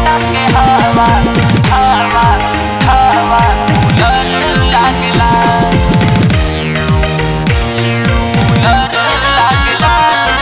दुपट्टा के हवा हवा हवा कूलर लागला कूलर लागला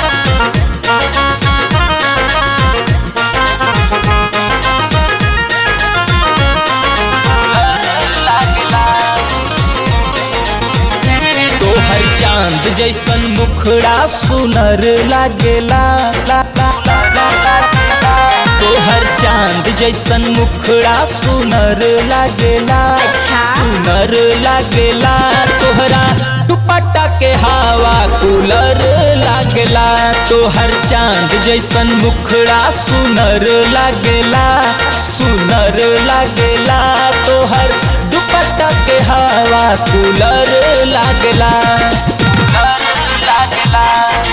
तोहर चांद जैसन मुखड़ा सुनर लागेला ला, ला, ला, ला, ला, ला। तोहर चांद जैसन मुखड़ा सुनर लागेला अच्छा। सुनर लागेला तोहरा दुपट्टा के हवा कूलर लागेला तोहर चांद जैसन मुखड़ा सुनर लागेला सुनर लागेला तोहर दुपट्टा के हवा कूलर लागेला कूलर लागेला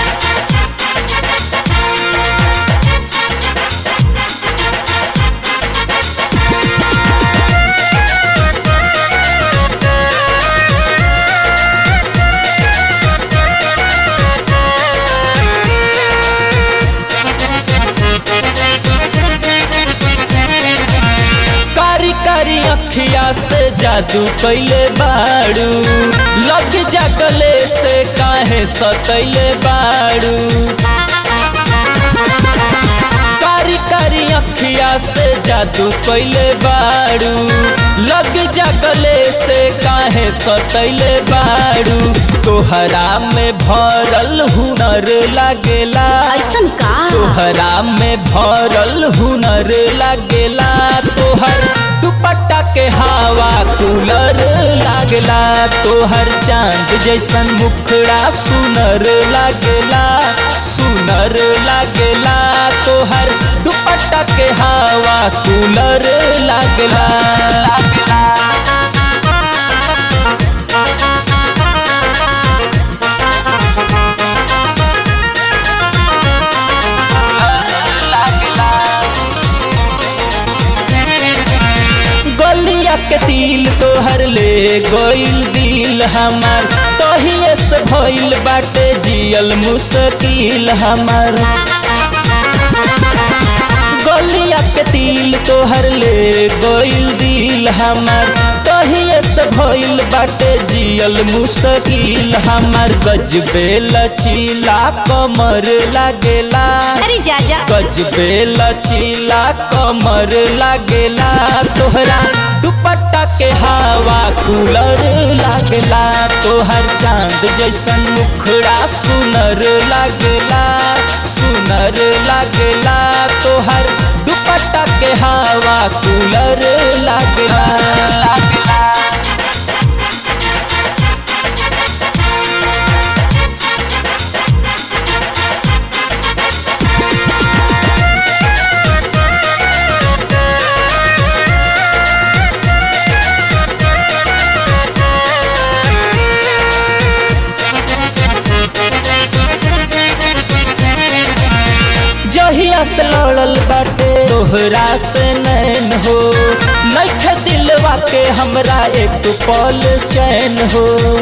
कारी कारी अखिया से जादू कैले बाड़ू लग जगले से काहे सतैले बाड़ू कारी कारी अखिया से जादू कैले बाड़ू लग जगले से काहे सतैले बाड़ू तोहरा में भरल हुनर लागेला ऐसन का तोहरा में भरल हुनर लागेला तोहर दुपट्टा के हवा कूलर लागेला तोहर चांद जैसन मुखड़ा सुनर लागेला सुनर लागेला तोहर दुपट्टा के हवा कूलर लागेला लागेला लागेला गलिया के तिल तोहर ले गइल दिल हमार तहिए से भइल बाटे जियल मुश्किल हमार गलिया के तिल तोहर ले गइल दिल हमार तहिए से भइल बाटे जियल मुश्किल हमार गजबे लचीला कमर लागेला अरे जा जा गजबे लचीला कमर लागेला तोहरा दुपट्टा के हवा कूलर लागेला तोहर चांद जैसन मुखड़ा सुनर लागेला सुनर लागेला तोहर दुपट्टा के हवा कूलर लागेला लागेला जहिया से लड़ल बाटे तोहरा से नैन हो नैखे दिलवा के हमरा एक पल चैन हो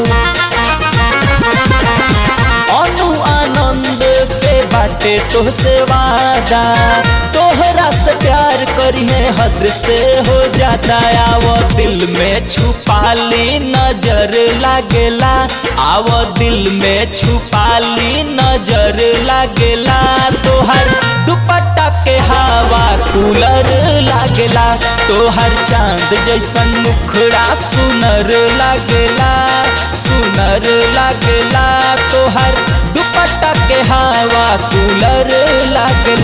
अनु आनंद के बाटे तोहसे वादा तोहरा से प्यार करिए हद से हो जाता आवो दिल में छुपा ली नजर लागेला आवो दिल में छुपा ली नजर लागेला तोहर दुपट्टा के हवा कूलर लागेला तोहर चांद जैसन मुखड़ा सुनर लागेला सुनर लागेला तोहर दुपट्टा के हवा कूलर लागेला